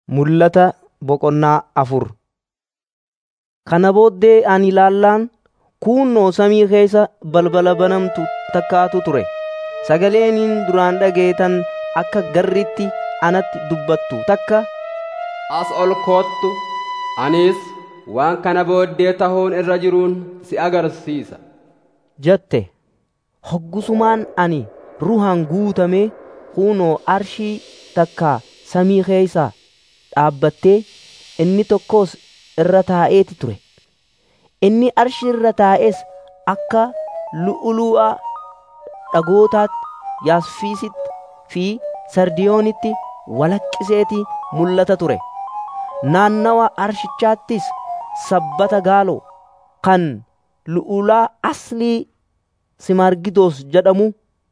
Mul'ata boqonnaa afur. Kana booddee ani ilaallaan kuunnoo samii keessa balbala banamtu takkaatu ture. Sagaleeniin duraan dhageetan akka garritti anatti dubbattu takka As ol koottu anis waan kana booddee tahuun irra jiruun si agarsiisa. jette. Hoggusumaan ani ruhaan guutamee kuunoo arshii takka samii keessa dhaabbattee inni tokkos irra taa'eeti ture. Inni arshii irra taa'es akka lu'ulu'a dhagootaatti yaasfiisitti fi sardiyoonitti walaqqiseeti mul'ata ture. Naannawa arshichaattis sabbata gaaloo kan lu'ulaa aslii simargidoos jedhamu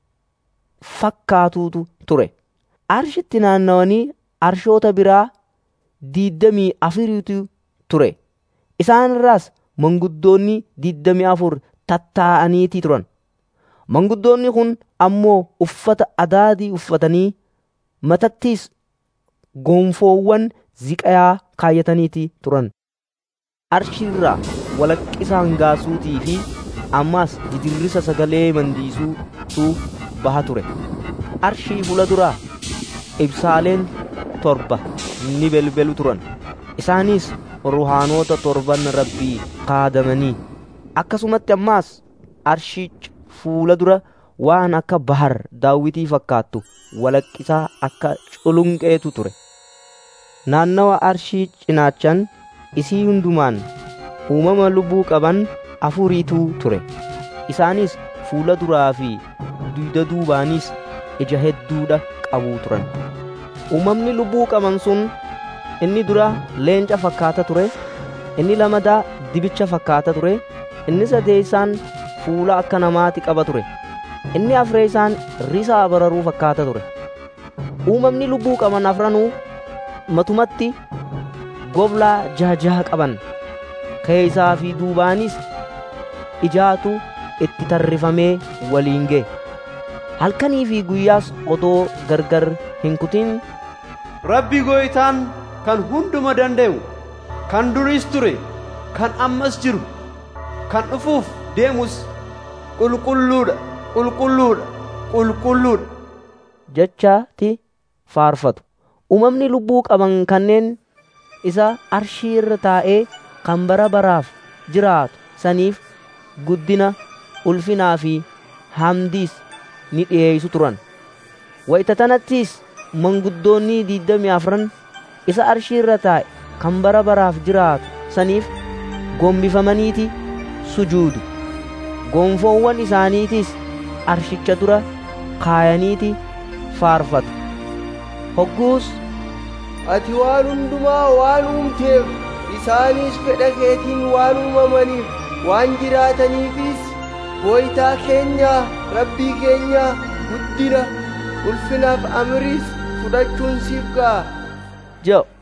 fakkaatuutu ture. Arshitti naannawanii arshoota biraa diiddamii afuriitu ture. Isaan irraas manguddoonni diiddamii afur tattaa'aniiti turan. Manguddoonni kun ammoo uffata adaadii uffatanii matattis gonfoowwan ziqayaa kaayataniiti turan. Arshiirraa walaqqisa hangaasuutii fi ammaas didirrisa sagalee mandiisuutu baha ture. Arshii fuula duraa ibsaaleen torba ni belbelu turan. Isaanis ruhaanoota torban rabbii kaadamanii akkasumatti ammaas arshiich fuula dura waan akka bahar daawwitii fakkaattu walaqqisaa akka culunqeetu ture. Naannawa arshii cinaachan isii hundumaan uumama lubbuu qaban afuriitu ture. Isaanis fuula duraa fi duyda duubaanis ija hedduudha qabu turan. Uumamni lubbuu qaban sun inni dura leenca fakkaata ture, inni lamadaa dibicha fakkaata ture, inni sadeessaan fuula akka namaati qaba ture. Inni afreessaan risaa bararuu fakkaata ture. Uumamni lubbuu qaban afranuu matumatti goblaa jaha jaha qaban. Keessaa fi duubaanis ijaatu itti tarrifamee waliin ga'e. Halkanii fi guyyaas odoo gargar hin kutin Rabbi gooytaan kan hunduma danda'u, kan duris ture, kan ammas jiru, kan dhufuuf deemus qulqulluudha, qulqulluudha, qulqulluudha. jechaati faarfatu. Uumamni lubbuu qaban kanneen isa arshii irra taa'ee kan bara baraaf jiraatu saniif guddina ulfinaa fi hamdiis ni dhiyeessu turan. Wayita tanattis manguddoonni diiddamii afran isa arshii irra taa'e kan bara baraaf jiraatu saniif gombifamaniiti sujuudu. Gonfoowwan isaaniitis arshicha dura kaayaniiti faarfatu. Hogguus Ati waan hundumaa waan uumteef isaanis fedha keetiin waan uumamaniif waan jiraataniifis gooytaa keenya rabbii keenya guddina ulfinaaf amriis fudhachuun siif ga'a. jedhu